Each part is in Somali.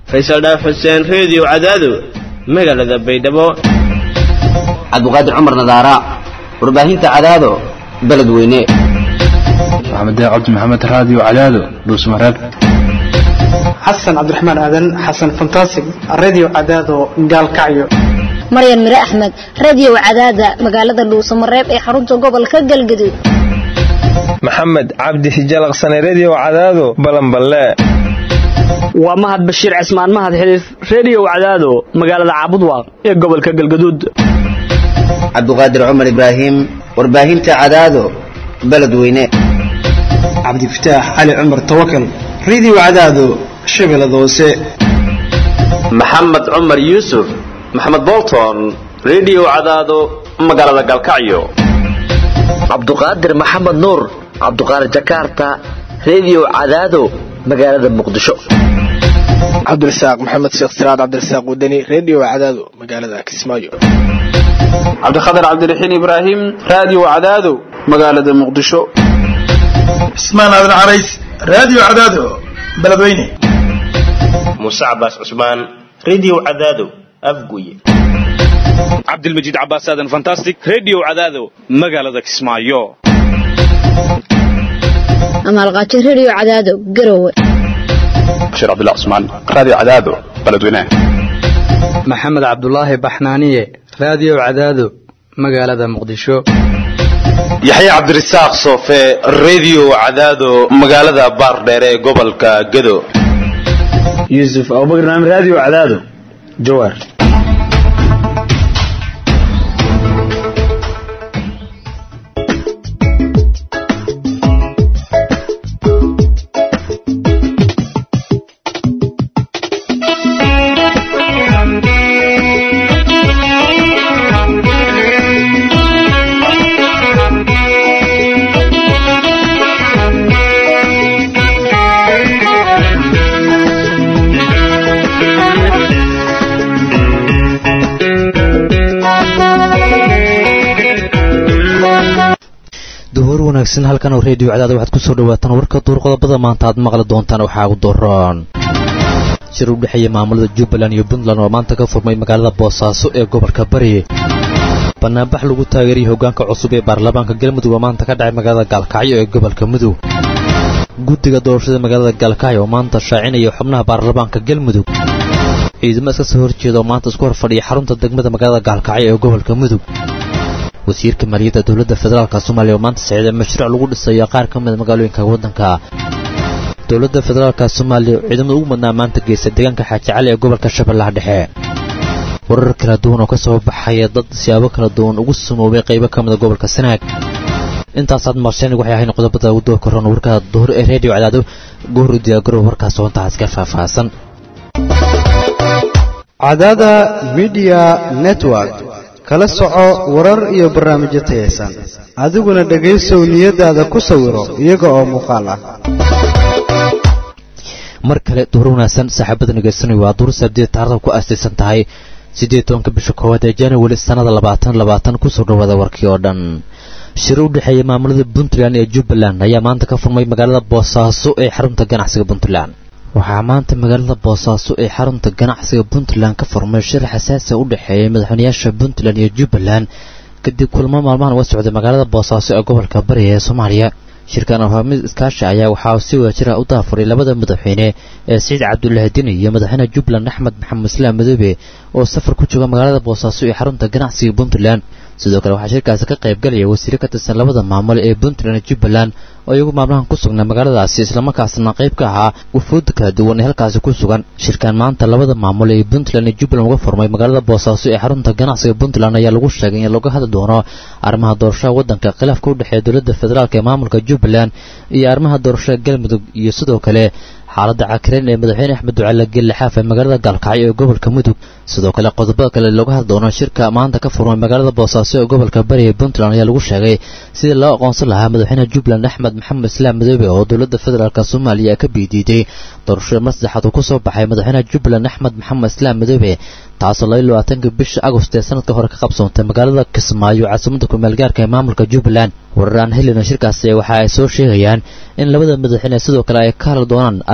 faysal dhaaf xuseen reediyo cadaado magaalada baydhabo cabdiqaadir cumar nadaara warbaahinta cadaado beledweyne maxamed cabdi maxamed raadiyo cadaado dhuusmareeb xasan cabdiraxmaan aadan xasan fantasig radio cadaado gaalkacyo maryan mire axmed radio cadaada magaalada dhuusamareeb ee xarunta gobolka galgaduud maxamed cabdi hijalaqsane redio cadaado balanballe waa mahad bashiir cismaan mahad xiliif redio cadaado magaalada caabudwaaq ee gobolka galgaduud cabdiqaadir cumar ibraahim warbaahinta cadaado beledweyne cabdifataax cali cumar tawakal radio cadaado shabeellada hoose maxamed cumar yuusuf maxamed bolton redio cadaado magaalada galkacyo cabduqaadir maxamed nuur cabduqaadir jakarta redio cadaado magaalada muqdisho cabdirasaaq maxamed sheekh siraad cabdirasaaq wadani redio cadaado magaalada kismaayo cabdikhatar cabdiraxiin ibraahim radio cadaado magaalada muqdisho cismaan aadan carays radio cadaado beledweyne muuse cabaas cusmaan redio cadaado afguye cabdilmajiid cabaas aadan fantastic redio cadaado magaalada kismaayo amaalqaajo redio cadaado garowe bashiir cabdullah cusmaan radio cadaado beledweyne maxamed cabdulaahi baxnaaniye radio cadaado magaalada muqdisho yaxya cabdirasaaq soofe redio cadaado magaalada baardheere ee gobolka gado yuusuf abubakar naam radio cadaado jawaar duhur wanaagsan halkan oo reediyo cadaada waxaad ku soo dhawaataan warka duur qodobada maanta aad maqli doontaan waxaa ugu daroon shir u dhexeeya maamulada jubbaland iyo puntland oo maanta ka furmay magaalada boosaaso ee gobolka bari banaanbax lagu taageeriyay hoggaanka cusub ee baarlamaanka galmudug oo maanta ka dhacay magaalada gaalkacyo ee gobolka mudug guddiga doorashada magaalada gaalkacyo oo maanta shaacinaya xubnaha baarlamaanka galmudug ciidamo iska soo horjeeda oo maanta isku horfadhiya xarunta degmada magaalada gaalkacyo ee gobolka mudug wasiirka maaliyadda dowladda federaalk soomaaliya oo maanta sicday mashruuc lagu dhisayo qaar ka mida magaalooyinka waddanka dowladda federaalk soomaaliya oo ciidamada ugu madnaa maanta geysta deegaanka xaaji cali ee gobolka shabeellaha dhexe warar kala duwan oo ka soo baxaya dad siyaabo kala duwan ugu sumoobay qaybo ka mida gobolka sanaag intaasaad marsheen waxay ahayn qodobada ugu doorka roon warka duhur ee reediyo cadaado goor u diyaagaro warkaas hoontaas ka faahfaahsan cadaada midiya network kala soco warar iyo barnaamijyo tayaysan adiguna dhegaysow niyadaada ku sawiro iyaga oo muuqaal ah mar kale duhur wanaagsan saaxiibada nageysanaya waa duur sabdeed taarikhda ku aastaysan tahay siddeed tobanka bisha koowaad ee january sannada labaatan labaatan kusoo dhawaada warkii oo dhan shir u dhexeeya maamulada puntland iyo jubbaland ayaa maanta ka furmay magaalada boosaaso ee xarunta ganacsiga puntland waxaa maanta magaalada boosaaso ee xarunta ganacsiga puntland ka furmay shir xasaasi u dhexeeya madaxweynayaasha puntland iyo jubbaland kadib kulamo maalmahan uga socday magaalada boosaaso ee gobolka bari ee soomaaliya shirkan hogaamid iskaashi ayaa waxaa si wadajira u daafuray labada madaxweyne ee siciid cabdulaahi dini iyo madaxweyne jubbaland axmed maxamed islaam madoobe oo safar ku jooga magaalada boosaaso ee xarunta ganacsiga puntland sidoo kale waxaa shirkaasi ka qaybgalaya wasiire ka tirsan labada maamul ee puntland iyo jubbaland oo iyagu maalmahan ku sugnaa magaaladaasi islamarkaasna qayb ka ahaa wufuudda kala duwan ee halkaasi ku sugan shirkan maanta labada maamul ee puntland iyo jubbaland uga furmay magaalada boosaaso ee xarunta ganacsiga puntland ayaa lagu sheegay in laga hadli doono arrimaha doorashada waddanka khilaafka u dhexeeya dowladda federaalk ee maamulka jubbaland iyo arrimaha doorashada galmudug iyo sidoo kale xaaladda cakireyn ee madaxweyne axmed ducaale gelle xaaf ee magaalada gaalkacyo ee gobolka mudug sidoo kale qodobada kale looga hadli doono shirka maanta ka furmay magaalada boosaaso ee gobolka bari ee puntland ayaa lagu sheegay sidii loo aqoonsan lahaa madaxweyne jubbaland axmed maxamed islaam madoobe oo dowladda federaalk soomaaliya ka biidiiday doorashada mar saddexaad uu ku soo baxay madaxweynaha jubbaland axmed maxamed islaam madoobe taasoo laba iyo labaatanka bisha agost ee sanadka hore ka qabsoontay magaalada kismaayo caasimada kumaalgaarka ee maamulka jubbaland warar aan helina shirkaasi waxa ay soo sheegayaan in labada madaxweyne sidoo kale ay ka hadli doonaan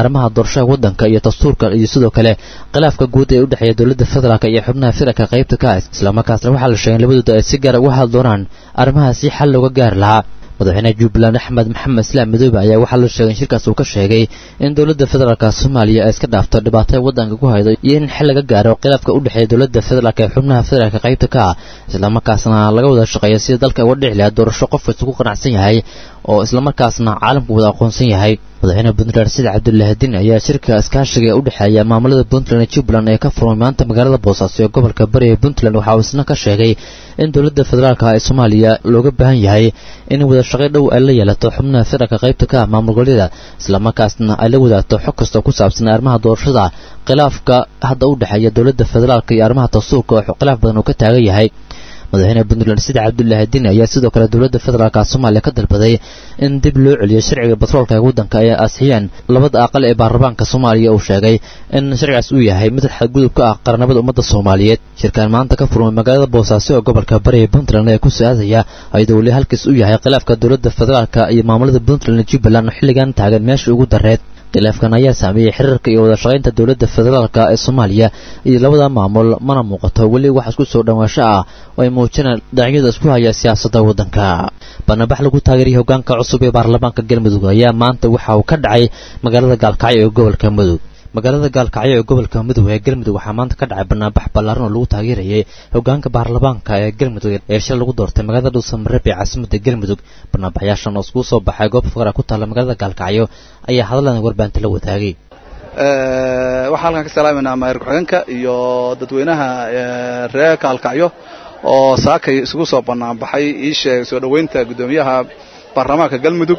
arrimaha doorashada waddanka iyo dastuurka iyo sidoo kale khilaafka guud ee u dhexeeya dowladda federaalk iyo xubnaha firarka qaybta ka ah islamarkaasna waxaa la sheegay in labadooda ay si gaara uga hadli doonaan arrimahaasi xal looga gaari lahaa madaxweynaha jubbaland axmed maxamed islaam madoobe ayaa waxaa la sheegay in shirkaas uu ka sheegay in dowladda federaalka soomaaliya ay iska dhaafto dhibaatada waddanka ku haydo iyo in xil laga gaaro khilaafka u dhexeeya dowladda federaalk ee xubnaha federaalka qaybta ka ah islamarkaasna laga wada shaqeeyo sida dalka uga dhici lahaa doorasho qof kasta ku qanacsan yahay oo islamarkaasna caalamku wada aqoonsan yahay madaxweyne puntland sida cabdulahadin ayaa shirka iskaashiga ee u dhexeeya maamulada puntland iyo jubbaland ee ka furmay maanta magaalada boosaaso ee gobolka bari ee puntland waxa uu isna ka sheegay in dowladda federaalka ee soomaaliya looga baahan yahay in wada shaqay dhow ay la yeelato xubnaha federaalka qaybta ka ah maamul goboleeda islamarkaasna ay la wadaagto xog kasta ku saabsan arrimaha doorashada khilaafka hadda u dhexeeya dowladda federaalka iyo arrimaha dastuurka oo khilaaf badan uu ka taagan yahay madaxweyne puntland sida cabdulahadin ayaa sidoo kale dowladda federaalka soomaaliya ka dalbaday in dib loo celiyo sharciga batroolka ee waddanka ay ansixiyeen labada aqal ee baarlamaanka soomaaliya uu sheegay in sharcigaas uu yahay mid xadgudub ka ah qarannimada ummadda soomaaliyeed shirkaan maanta ka furmay magaalada boosaaso ee gobolka bari ee puntland ee ku su-aadaya ayadoo weli halkiis u yahay khilaafka dowladda federaalka iyo maamulada puntland iyo jubbaland oo xilligan taagan meesha ugu dareed khilaafkan ayaa saameeyey xiriirka iyo wada shaqaynta dowladda federaalka ee soomaaliya iyo labada maamul mana muuqato weli wax isku soo dhowaansho ah oo ay muujinaan dhinacyada isku haya siyaasadda waddanka banabax lagu taageeriyay hoggaanka cusub ee baarlamaanka galmudug ayaa maanta waxa uu ka dhacay magaalada gaalkacyo ee gobolka mudug magaalada gaalkacyo ee gobolka mudug ee galmudug waxaa maanta ka dhacay banaanbax ballaaran oo lagu taageerayay hoggaanka baarlamaanka ee galmudug ee shil lagu doortay magaalada dhuusamareeb ee caasimadda galmudug banaanbaxyaashan oo iskugu soo baxay goob faqra ku taalla magaalada gaalkacyo ayaa hadalan warbaanta la wadaagay waxaa halkan ka salaamayna maayar ku-xigeenka iyo dadweynaha reer kaalkacyo oo saakay isugu soo banaanbaxay ii sheegay soo dhoweynta guddoomiyaha baarlamaanka galmudug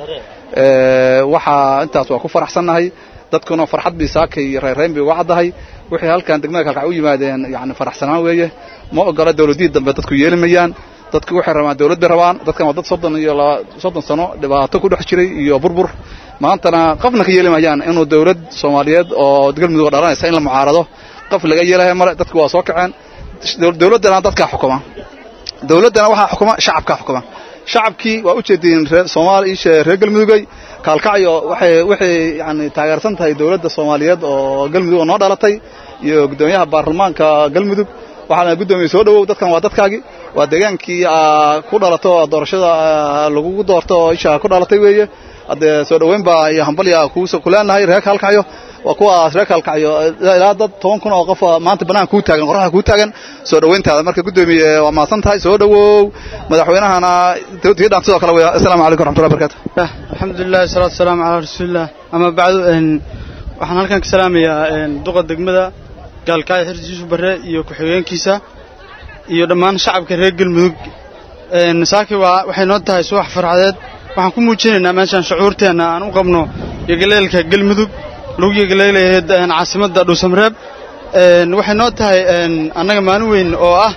waxaa intaas waa ku faraxsannahay dadkuna farxad bii saakay reerreyn bay uga caddahay wixii halkan degmada kaalkacyo u yimaadeen yani faraxsanaan weeye ma ogola dawladihii dambe dadku yeeli mayaan dadku waxay rabaan dawlad bay rabaan dadkan waa dad soddon iyo soddon sano dhibaato ku dhex jiray iyo burbur maantana qofna ka yeeli mayaan inuu dawlad soomaaliyeed oo galmudug dhalanaysa in la mucaarado qof laga yeelaya male dadku waa soo kaceen dawladdana dadkaa xukuma dawladdana waxaa xukuma shacabkaa xukuma shacabkii waa ujeediin reer soomaali ishe reer galmudugay kaalkacyo waxay waxay yani taageersan tahay dawladda soomaaliyeed oo galmudug oo noo dhalatay iyo guddoomiyaha baarlamaanka galmudug waxaana guddoomiye soo dhowow dadkan waa dadkaagii waa deegaankii ku dhalato doorashada lagugu doorto oo isha ku dhalatay weeye haddee soo dhoweyn baa iyo hambalya ku leenahay reer kaalkacyo waa kuwaas reer kaalkacyo ilaa dad toban kun oo qof maanta banaanka kuu taagan qoraxda kuu taagan soo dhoweyntaada marka guddoomiye waa mahadsan tahay soo dhowow madaxweynahana tii dhaan sidoo kale weya assalaamu calaykum raxmatullahi barakatu alxamdulilah wasalaatu wasalaamu calaa rasuulillah ama bacdu waxaan halkan ka salaamayaa duqa degmada gaalkacyo xirsi yuusuf barre iyo ku-xigeenkiisa iyo dhammaan shacabka reer galmudug saaki waa waxay noo tahay subax farxadeed waxaan ku muujinaynaa meeshaan shucuurteenna aan u qabno yogaleelka galmudug lagu yogaleelayo caasimadda dhuusamareeb waxay noo tahay annaga maalin weyn oo ah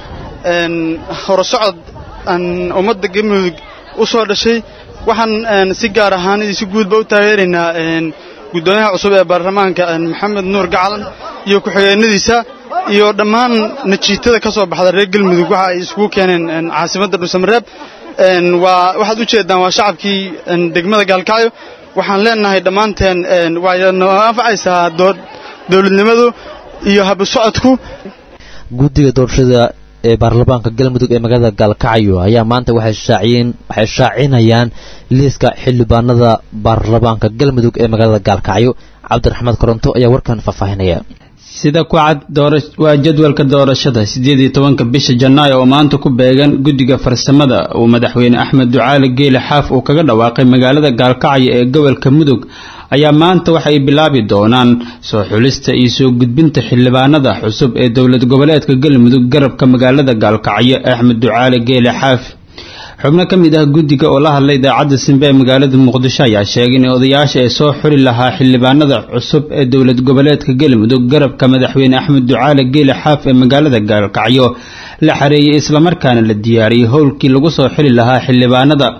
horusocod aan ummadda galmudug u soo dhashay waxaan si gaar ahaan iyo si guudba u taageeraynaa guddoomiyaha cusub ee baarlamaanka maxamed nuur gacalan iyo ku-xigeenadiisa iyo dhammaan najiitada ka soo baxda reer galmudug waxa ay isugu keeneen caasimadda dhuusamareeb waa waxaad u jeeddaan waa shacabkii degmada gaalkacyo waxaan leenahay dhammaanteen waayna anfacaysaa dowladnimadu iyo habusocodku guddiga doorashada ee baarlamaanka galmudug ee magaalada gaalkacyo ayaa maanta waxay shaaciyeen waxay shaacinayaan liiska xildhibaanada baarlamaanka galmudug ee magaalada gaalkacyo cabdiraxmed koronto ayaa warkan faahfaahinaya sida ku cad waa jadwalka doorashada siddeed iyo tobanka bisha janaayo oo maanta ku beegan guddiga farsamada uu madaxweyne axmed ducaali geele xaaf uu kaga dhawaaqay magaalada gaalkacyo ee gobolka mudug ayaa maanta waxay bilaabi doonaan soo xulista iyo soo gudbinta xildhibaanada cusub ee dowlad goboleedka galmudug garabka magaalada gaalkacyo axmed ducaali geele xaaf xubno ka mid ah guddiga oo la hadlay idaacadda simbe ee magaalada muqdisho ayaa sheegay in odayaasha ay soo xuli lahaa xildhibaanada cusub ee dowlad goboleedka galmudug garabka madaxweyne axmed ducaale geele xaaf ee magaalada gaalkacyo la xareeyey islamarkaana la diyaariyey howlkii lagu soo xili lahaa xildhibaanada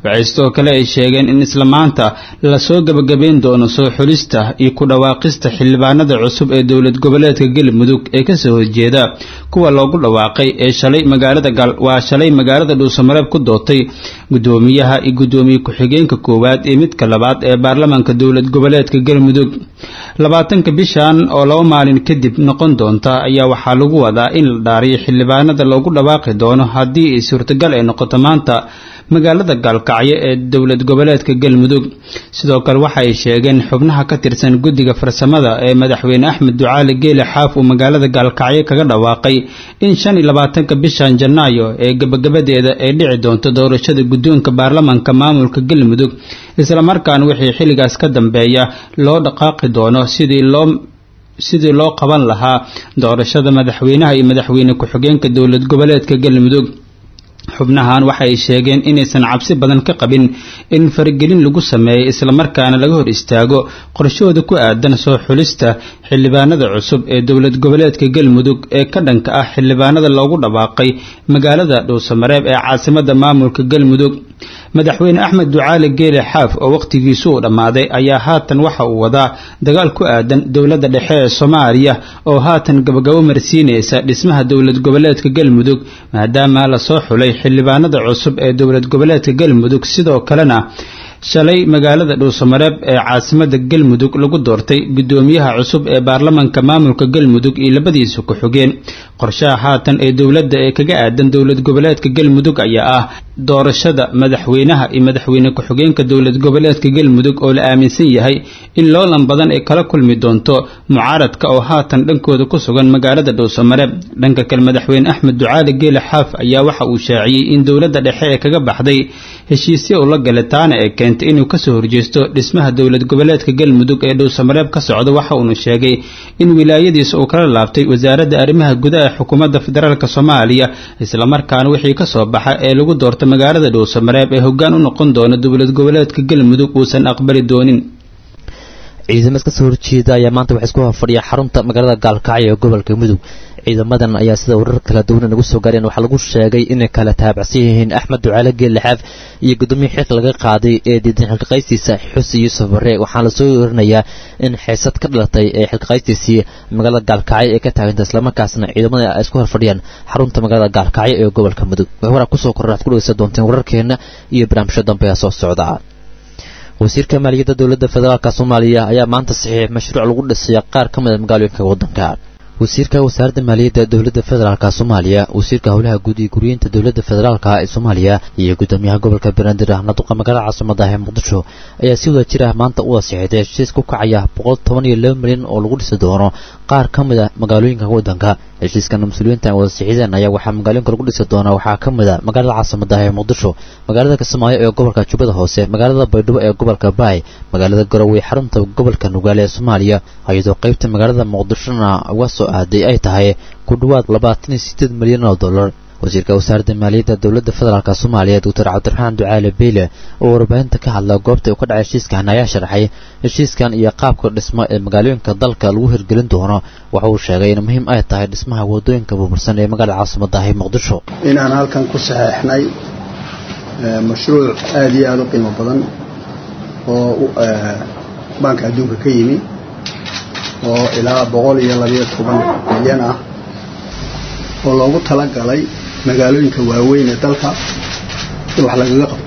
waxay sidoo kale ay sheegeen in isla maanta lasoo gebagabeyn doono soo xulista iyo ku dhawaaqista xildhibaanada cusub ee dowlad goboleedka galmudug ee kasoo horjeeda kuwa loogu dhawaaqay ee shalay magaalada waa shalay magaalada dhuusamareeb ku doortay gudoomiyaha iyo gudoomiye ku-xigeenka koowaad iyo midka labaad ee baarlamaanka dowlad goboleedka galmudug labaatanka bishan oo laba maalin kadib noqon doonta ayaa waxaa lagu wadaa in la dhaariyo xildhibaanada loogu dhawaaqi doono haddii ay suurtagal ay noqoto maanta magaalada gaalkacyo ee dowlad goboleedka galmudug sidoo kale waxa ay sheegeen xubnaha ka tirsan guddiga farsamada ee madaxweyne axmed ducaali geele xaaf uu magaalada gaalkacyo kaga dhawaaqay in shan iyo labaatanka bishan janaayo ee gebagabadeeda ay dhici doonto doorashada guddoonka baarlamaanka maamulka galmudug islamarkaana wixii xilligaas ka dambeeya loo dhaqaaqi doono sidii loo sidii loo qaban lahaa doorashada madaxweynaha iyo madaxweyne ku-xigeenka dowlad goboleedka galmudug xubnahan waxa ay sheegeen inaysan cabsi badan ka qabin in faragelin lagu sameeyay islamarkaana laga hor istaago qorshahooda ku aadan soo xulista xildhibaanada cusub ee dowlad goboleedka galmudug ee ka dhanka ah xildhibaanada loogu dhawaaqay magaalada dhuusamareeb ee caasimada maamulka galmudug madaxweyne axmed ducaali geele xaaf oo wakhtigiisu uu dhammaaday ayaa haatan waxa uu wadaa dagaal ku aadan dowladda dhexe ee soomaaliya oo haatan gabagabo marsiinaysa dhismaha dowlad goboleedka galmudug maadaama lasoo xulay xildhibaanada cusub ee dowlad goboleedka galmudug sidoo kalena shalay magaalada dhuusamareeb ee caasimada galmudug lagu doortay gudoomiyaha cusub ee baarlamaanka maamulka galmudug iyo labadiisa ku-xigeen qorshaha haatan ee dowladda ee kaga aadan dowlad goboleedka galmudug ayaa ah doorashada madaxweynaha iyo madaxweyne ku-xigeenka dowlad goboleedka galmudug oo la aaminsan yahay in loolan badan ay kala kulmi doonto mucaaradka oo haatan dhankooda ku sugan magaalada dhuusamareeb dhanka kale madaxweyne axmed ducaali geele xaaf ayaa waxa uu shaaciyey in dowladda dhexe ee kaga baxday heshiisya uu la galay taana ee keentay inuu kasoo horjeesto dhismaha dowlad goboleedka galmudug ee dhuusamareeb ka socda waxa uunu sheegay in wilaayadiisa uu kala laabtay wasaaradda arrimaha gudaha ee xukuumadda federaalk soomaaliya islamarkaana wixii ka soo baxa ee lagu doorta magaalada dhuusamareeb ee hoggaan u noqon doona dowlad goboleedka galmudug uusan aqbali doonin ciidamo iska soo horjeeda ayaa maanta waxay isku horfadhiya xarunta magaalada gaalkacyo ee gobolka mudug ciidamadan ayaa sida warar kala duwan nagu soo gaareen waxaa lagu sheegay inay kala taabacsan yihiin axmed ducaale geellixaaf iyo gudoomiye xilka laga qaaday ee diidan xilkaqaystiisa xusi yuusuf bare waxaana lasoo warinayaa in xiisad ka dhalatay ee xilkaqaystiisii magaalada gaalkacyo ee ka taaganta islamarkaasna ciidamada ay isku horfadhiyaan xarunta magaalada gaalkacyo ee gobolka mudug waraa kusoo korra ad ku dhegeysan doonteen wararkeena iyo barnaamijyo dambe ee soo socda wasiirka maaliyadda dowladda federaalk soomaaliya ayaa maanta saxiix mashruuc lagu dhisaya qaar ka mid a magaalooyinka waddanka wasiirka wasaaradda maaliyadda dowladda federaalk soomaaliya wasiirka howlaha guud iyo guryeynta dowladda federaalk ee soomaaliya iyo gudoomiyaha gobolka banaadir naduqa magaalada caasimada ee muqdisho ayaa si wada jir ah maanta u wasiixday heshiis ku kacaya boqol toban iyo laba milyan oo lagu dhisi doono qaar ka mid a magaalooyinka waddanka heshiiskan mas-uuliyiinta ay wasiixideen ayaa waxaa magaalooyinka lagu dhisi doonaa waxaa ka mid a magaalada caasimada ee muqdisho magaalada kismaayo ee gobolka jubbada hoose magaalada baydhabo ee gobolka baay magaalada garowe xarunta gobolka nugaale ee soomaaliya iyadoo qaybta magaalada muqdishona uga soo aaday ay tahay ku dhowaad labaatan iyo sideed milyan oo dollar wasiirka wasaaradda maaliyadda dowladda federaalk soomaaliya doctor cabdiraxmaan ducaale beyle oo warbaahinta ka hadla goobta uu ka dhacay heshiiskan ayaa sharaxay heshiiskan iyo qaabka dhismo ee magaalooyinka dalka lagu hirgelin doono waxa uu sheegay in muhiim ay tahay dhismaha wadooyinka burbursan ee magaalada caasimadaah ee muqdisho inaan halkan ku saxeexnay mashruuc aada iyo aada u qiimo badan oo baanka adduunka ka yimi oo ilaa boqol iyo labayo toban milyan ah oo loogu talagalay magaalooyinka waaweyn ee dalka in wax lagaga qabto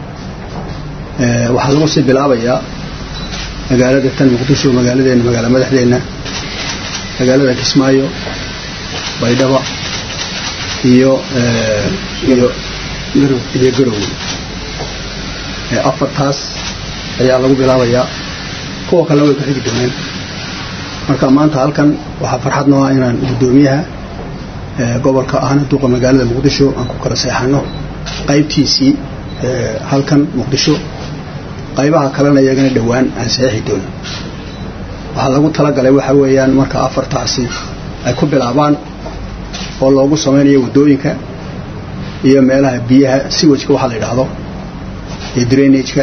waxaa lagu sii bilaabayaa magaalada tan muqdisho magaaladeena magaala madaxdeenna magaalada kismaayo baydhaba iyo iyo iyo garowe afartaas ayaa lagu bilaabayaa kuwa kale way ku xigi dooneen marka maanta halkan waxaa farxad noo ah inaan guddoomiyaha gobolka ahna duqa magaalada muqdisho aan ku kala seexano qaybtiisii halkan muqdisho qaybaha kalena iyagana dhowaan aan saxiixi doono waxaa lagu talagalay waxa weeyaan marka afartaasi ay ku bilaabaan oo loogu samaynayo waddooyinka iyo meelaha biyaha siwajka waxaa la yidhaahdo iyo drainageka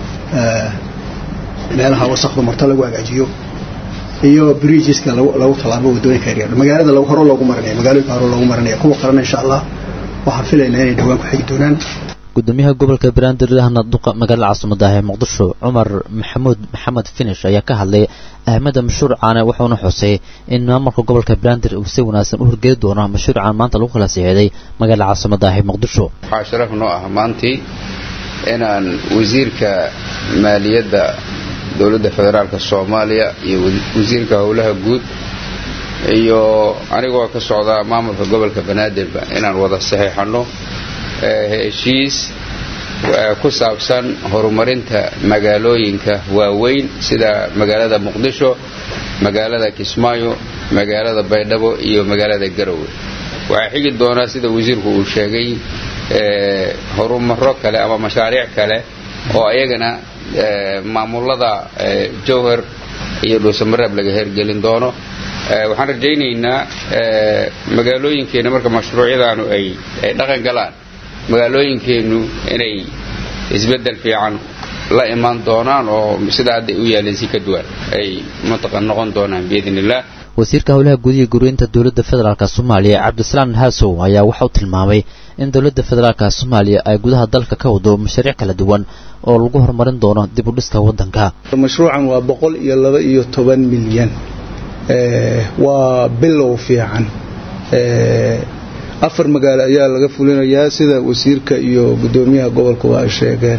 meelaha wasakdu marto lagu hagaajiyo iyo bridgeska lagu tallaabo waddooyinka yaryar magaalada hore loogu marinaya magaalooyinka hore loogu marinaya kuwa kalena insha allah waxaan filaynaa inay dhowaan ku xigi doonaan gudoomiyaha gobolka banaadir ahna duqa magaalada caasimada ee muqdisho cumar maxamuud maxamed finish ayaa ka hadlay ahmada mashruucaane wuxuuna xusay in maamulka gobolka banaadir uu si wanaagsan u horgeli doono mashruucan maanta lagu kala siixday magaalada caasimada ee muqdisho waxaa sharaf noo ah maantii inaan wasiirka maaliyadda dowladda federaalk soomaaliya iyo wasiirka howlaha guud iyo anigoo ka socda maamulka gobolka banaadirba inaan wada saxiixanno heshiis ku saabsan horumarinta magaalooyinka waaweyn sida magaalada muqdisho magaalada kismaayo magaalada baydhabo iyo magaalada garowe waxaa xigi doonaa sida wasiirku uu sheegay horumaro kale ama mashaariic kale oo ayagana maamulada jowhar iyo dhuusamareeb laga hergelin doono waxaan rajaynaynaa magaalooyinkeenna marka mashruucyadaanu ay dhaqan galaan magaalooyinkeennu inay isbeddel fiican la imaan doonaan oo sida hadday u yaaleen si ka duwan ay mantaqan noqon doonaan biidn illah wasiirka howlaha gudiga guryeynta dowladda federaalk soomaaliya cabdisalaan haasow ayaa waxauu tilmaamay in dowladda federaalk soomaaliya ay gudaha dalka ka wado mashaariic kala duwan oo lagu horumarin doono dib u dhiska waddanka mashruucan waa boqol iyo laba iyo toban milyan waa bilow fiican afar magaalo ayaa laga fulinayaa sida wasiirka iyo gudoomiyaha gobolka waa ay sheegeen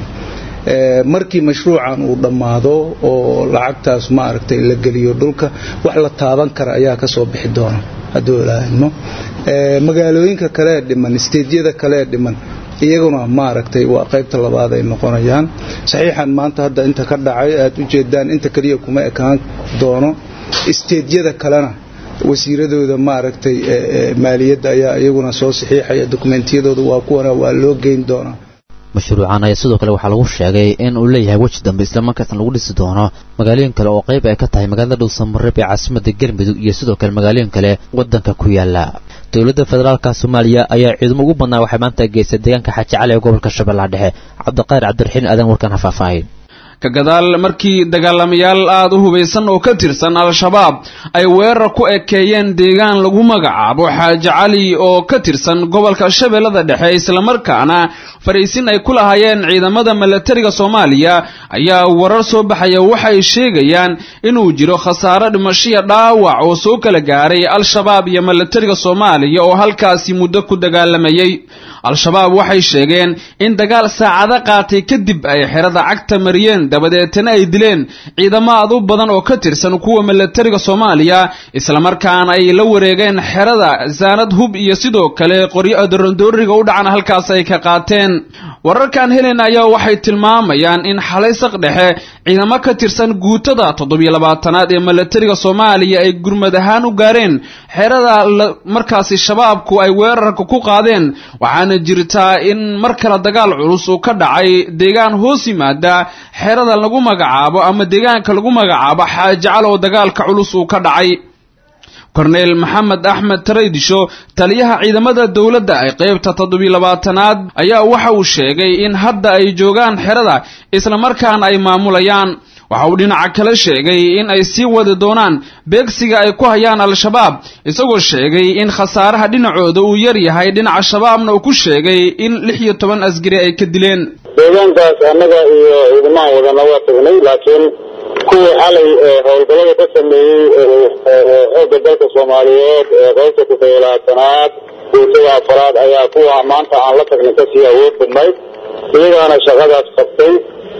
markii mashruucan uu dhammaado oo lacagtaas maaragtay la geliyo dhulka wax la taaban kara ayaa ka soo bixi doona hadduu ilaahimo magaalooyinka kalee dhiman isteedyada kalee dhiman iyaguna maaragtay waa qaybta labaad ay noqonayaan saxiixan maanta hadda inta ka dhacay aad u jeedaan inta keliya kuma ekaan doono isteedyada kalena wasiiradooda maaragtay maaliyadda ayaa iyaguna soo saxiixaya dokumentiyadooda waa kuwana waa loo geyn doonaa mashruucan ayaa sidoo kale waxaa lagu sheegay in uu leeyahay weji dambe islamarkaasna lagu dhisi doono magaalooyin kale oo qayb ay ka tahay magaalada dhuusamareeb ee caasimada galmudug iyo sidoo kale magaalooyin kale waddanka ku yaala dowladda federaalka soomaaliya ayaa ciidamo ugu badnaa waxay maanta geystay deegaanka xaaji cali ee gobolka shabeellaha dhexe cabdiqaar cabdiraxiin aadan warkan ha faahfaahin ka gadaal markii dagaalamayaal aada u hubaysan oo ka tirsan al-shabaab ay weerar ku ekeeyeen deegaan lagu magacaabo xaaji cali oo ka tirsan gobolka shabeellada dhexe islamarkaana fariisin ay ku lahaayeen ciidamada milatariga soomaaliya ayaa warar soo baxaya waxay sheegayaan inuu jiro khasaaro dhimashiya dhaawac oo soo kala gaaray al-shabaab iyo milatariga soomaaliya oo halkaasi muddo ku dagaalamayay al-shabaab waxay sheegeen in dagaal saacado qaatay kadib ay xerada cagta mariyeen dabadeetana ay dileen ciidamo aad u badan oo ka tirsan kuwa milatariga soomaaliya islamarkaana ay la wareegeen xerada saanad hub iyo sidoo kale qoryo dorondooriga u dhacan halkaas ay ka qaateen wararkan helen ayaa waxay tilmaamayaan in xalay saq dhexe ciidamo ka tirsan guutada toddobiyo labaatanaad ee milatariga soomaaliya ay gurmad ahaan u gaareen xerada markaasi shabaabku ay weerarka ku qaadeen waxaana jirtaa in mar kale dagaal culus uu ka dhacay deegaan hoos yimaada xerada lagu magacaabo ama deegaanka lagu magacaabo xaajacal oo dagaalka culus uu ka dhacay korneyl maxamed axmed taraydisho taliyaha ciidamada dowladda ay qaybta toddobiyo labaatanaad ayaa waxa uu sheegay in hadda ay joogaan xerada islamarkaana ay maamulayaan waxa uu dhinaca kale sheegay in ay sii wadi doonaan beegsiga ay ku hayaan al-shabaab isagoo sheegay in khasaaraha dhinacooda uu yar yahay dhinaca shabaabna uu ku sheegay in lix iyo toban asgari ay ka dileen deegaankaas annaga iyo ciidamaha wadana waa tagnay laakiin kuwii xalay howlgallada ka sameeyey xoogga dalka soomaaliyeed ee qaybta toddobiyo labaatanaad guutada afaraad ayaa kuwa maanta aan la tagnay kasii awood badnayd iyagaana shaqadaas qabtay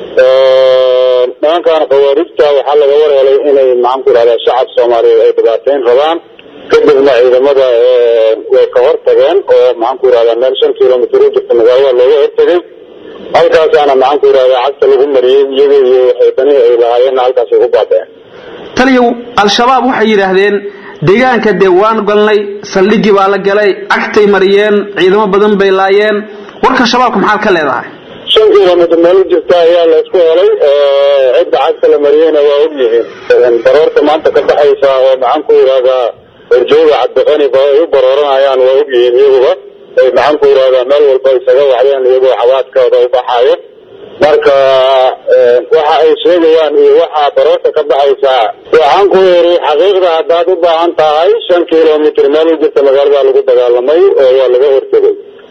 nimankan khawaarijta waxaa laga warhelay inay maxaan ku idhahdaa shacab soomaaliyeed ay dhibaateyn rabaan kadibna ciidamada way ka hor tageen oo maxaan ku idhahdaa meel shan kilomitr u jirta magaalada looga hortagay halkaasaana maxaan ku idhahdaa cagta lagu mariyey iyaga iyo waxaydanihii ay lahaayeenna halkaasay ku baabeen taliyow al-shabaab waxay yidhaahdeen deegaanka dee waan galnay saldhigii baa la galay cagtay mariyeen ciidamo badan bay laayeen warka shabaabka maxaad ka leedahay shan kilomitr meel u jirta ayaa la isku helay cidda cagta la mariyeyna waa og yihiin baroorta maanta ka baxaysa oo maxaan ku idhahdaa horjooga cabdiqani ba ay u barooranayaan waa og yihiin iyaguba ay maxaan ku idhahdaa meel walba isaga wacdeen iyagoo xawaadkooda u baxaayo marka waxa ay sheegayaan iyo waxaa baroorta ka baxaysaa waxaan ku yidhi xaqiiqda haddaad u baahan tahay shan kilomitr meel u jirta magaalada lagu dagaalamay oo waa laga hortegay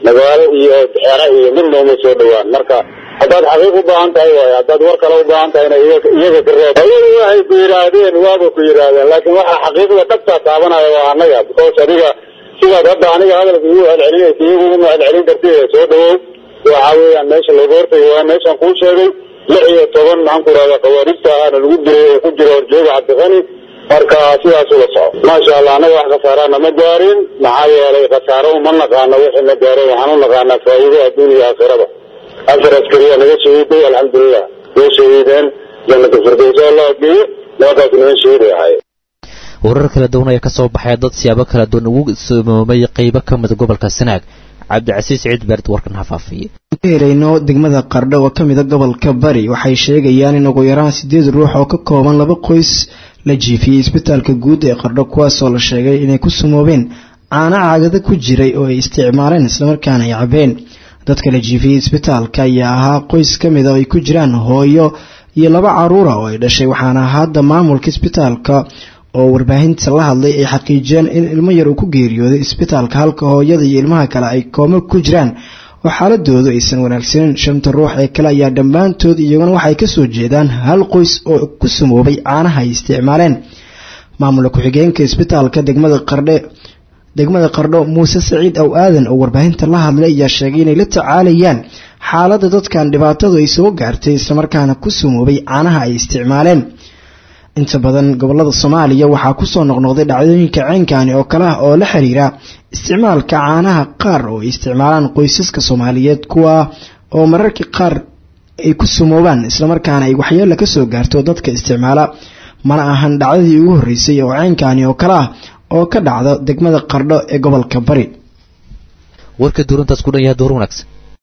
magaalo iyo xera iyo midna uma soo dhawaan marka haddaad xaqiiq u baahan tahay waayo haddaad war kale u baahan tahayna iyaga iyaga ka reeb ayagu waxay ku yidhaahdeen waaba ku yidhaahdeen laakiin waxa xaqiiqda dhabtaa taabanaya waa annaga because adiga sidaad hadda aniga hadalka igu celcelinaysa iyagu uma celcelin kartid soo dhawow waxa weeyaan meesha looga hortagay waa meeshaan kuu sheegay lix iyo toban maxaan ku rahdaa khawaarijta ahana lagu diray oo ku jira horjooga cabdiqani marka sidaas ula soco maasha allah annaga wax khasaaraana ma gaarin maxaa yeelay khasaaro uma naqaano wixii na gaaray waxaan u naqaanaa faa'iido adduun iyo aakhiraba afar askariya naga shahiiday alxamdulilah way shahiideen jannata firdowsa allah geeyo nimankaas niman shahiiday ahaayeen warar kala duwan ayaa ka soo baxaya dad siyaabo kala duwan ugu sumoomay qaybo ka mida gobolka sanaag cabdicasiis ciid beerd warkan hafaafiye helayno degmada qardho oo ka mida gobolka bari waxay sheegayaan in ugu yaraan sideed ruux oo ka kooban laba qoys la jiifiyey isbitaalka guud ee qardho kuwaasoo la sheegay inay ku sumoobeen caano caagada ku jiray oo ay isticmaaleen islamarkaana ay cabeen dadka la jiifiyey isbitaalka ayaa ahaa qoys ka mida oo ay ku jiraan hooyo iyo laba caruura oo ay dhashay waxaana hadda maamulka isbitaalka oo warbaahinta la hadlay ay xaqiijiyeen in ilmo yar uu ku geeriyooday isbitaalka halka hooyada iyo ilmaha kale ay koomo ku jiraan oo xaaladoodu aysan wanaagsanin shanta ruux ee kale ayaa dhammaantood iyaguna waxay kasoo jeedaan hal qoys oo ku sumoobay caanaha ay isticmaaleen maamula ku-xigeenka isbitaalka degmada qardhe degmada qardho muuse saciid ow aadan oo warbaahinta la hadlay ayaa sheegay inay la tacaalayaan xaaladda dadkan dhibaatadu ay soo gaartay islamarkaana ku sumoobay caanaha ay isticmaaleen inta badan gobolada soomaaliya waxaa kusoo noqnoqday dhacdooyinka ceynkani oo kale ah oo la xiriira isticmaalka caanaha qaar oo ay isticmaalaan qoysaska soomaaliyeed kuwa oo mararka qaar ay ku sumoobaan islamarkaana ay waxyeelo kasoo gaarto dadka isticmaala mana ahan dhacdadii ugu horreysay oo ceynkani oo kale ah oo ka dhacda degmada qardho ee gobolka bari warka duurantaas ku dhan yahay door wanaagsan